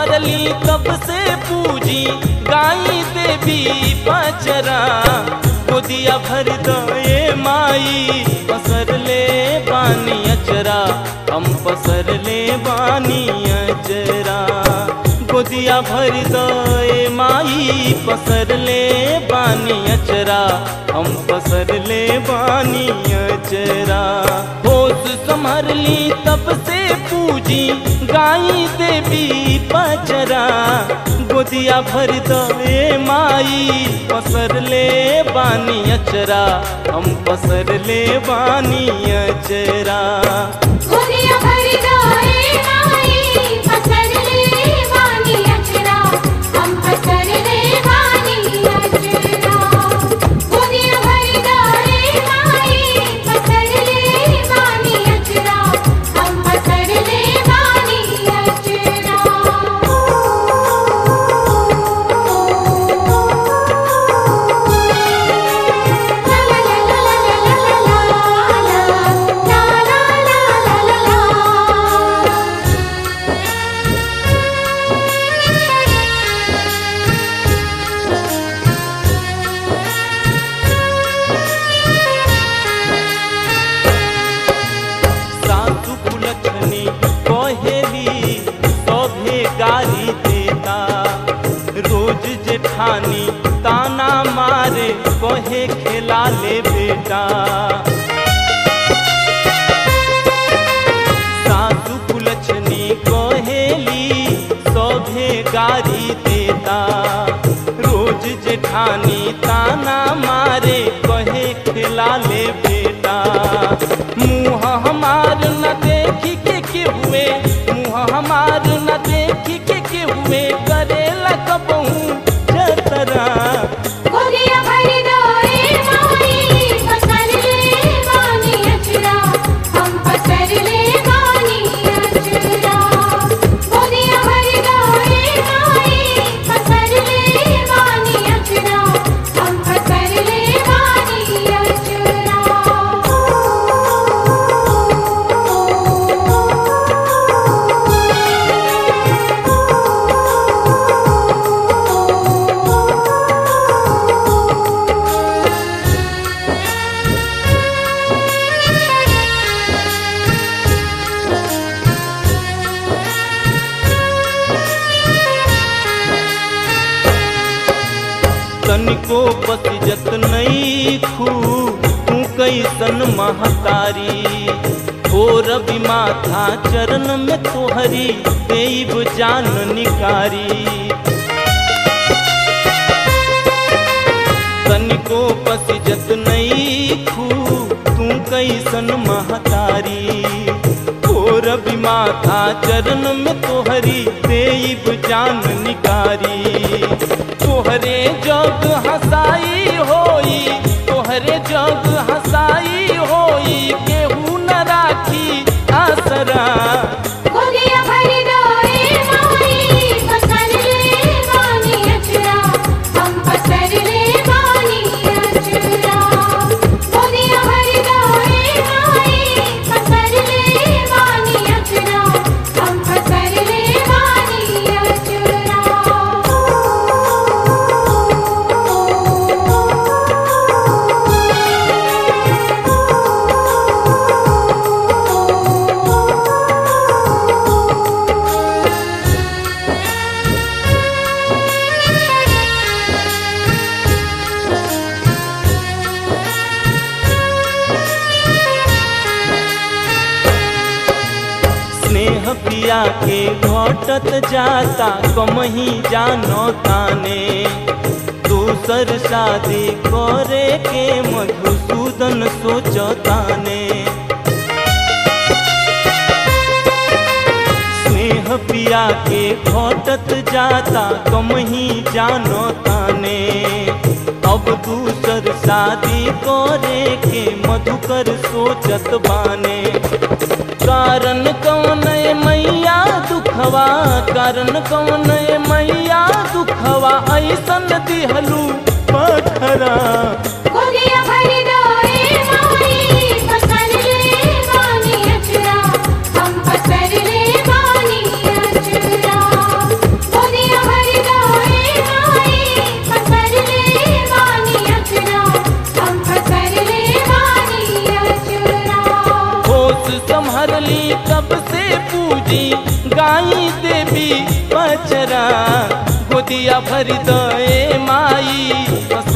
संभरली तब से पूजी गाई देवी पचरा गोदिया भर दए माई पसर ले बानी अचरा हम पसर ले बानी अचरा गोदिया भर दए माई पसर ले बानी अचरा हम पसर ले बानी अचरा होश संभरली तब से पूजी गाई देवी पचरा गोदिया भर दए माई पसर ले बानी अचरा हम पसर ले बानी अचरा गोदिया भर जाए माई पसर ले वानी अचरा हम पसर ले वानी अचरा गोदिया भर जाए माई पसर ले वानी अचरा हम पसर ले वानी अचरा सासु कुलछनी कहेली सभे गाली देता रोज जेठानी ताना मारे कहे खेला ले बेटा सासु कुलछनी कहेली सभे गाली देता रोज जेठानी ताना मारे कहे खेला ले बेटा मुँह हमार न देखी के के हुए मुँह हमार न देखी के के हुए करेला कबहू जतरा गोदिया भर जाए माई पसर ले वानी अचरा हम पसर ले वानी अचरा गोदिया भर जाए माई पसर ले वानी अचरा हम पसर ले वानी तनिको पसिजत नहीं खू तू कैसन महतारी और भी माथा चरण में तोहरी देव जान निकारी तनिको पसिजत नहीं खू तू कैसन महतारी और भी माथा चरण में तोहरी देव जान निकारी तोहरे जग हसाई होई तोहरे जग हसाई होई केहू न राखी आसरा गोदिया भर जाए माई पसर ले वानी अचरा हम पसर ले वानी अचरा गोदिया भर जाए माई पसर ले वानी अचरा हम पसर ले वानी अचरा स्नेह पिया के घटत जाता कमही जानो ताने दूसर शादी करे के मधुसूदन सोचताने स्नेह पिया के घटत जाता कमही जानो ताने अब दूसर शादी करे के मधुकर सोचत बाने कारण कौन है मैया दुखवा कारण कौन है मैया दुखवा ऐसन दिहलू पथरा गोदिया भर जाए माई पसर ले वानी अचरा हम पसर ले वानी अचरा अचरा गोदिया भर दए माई पसंद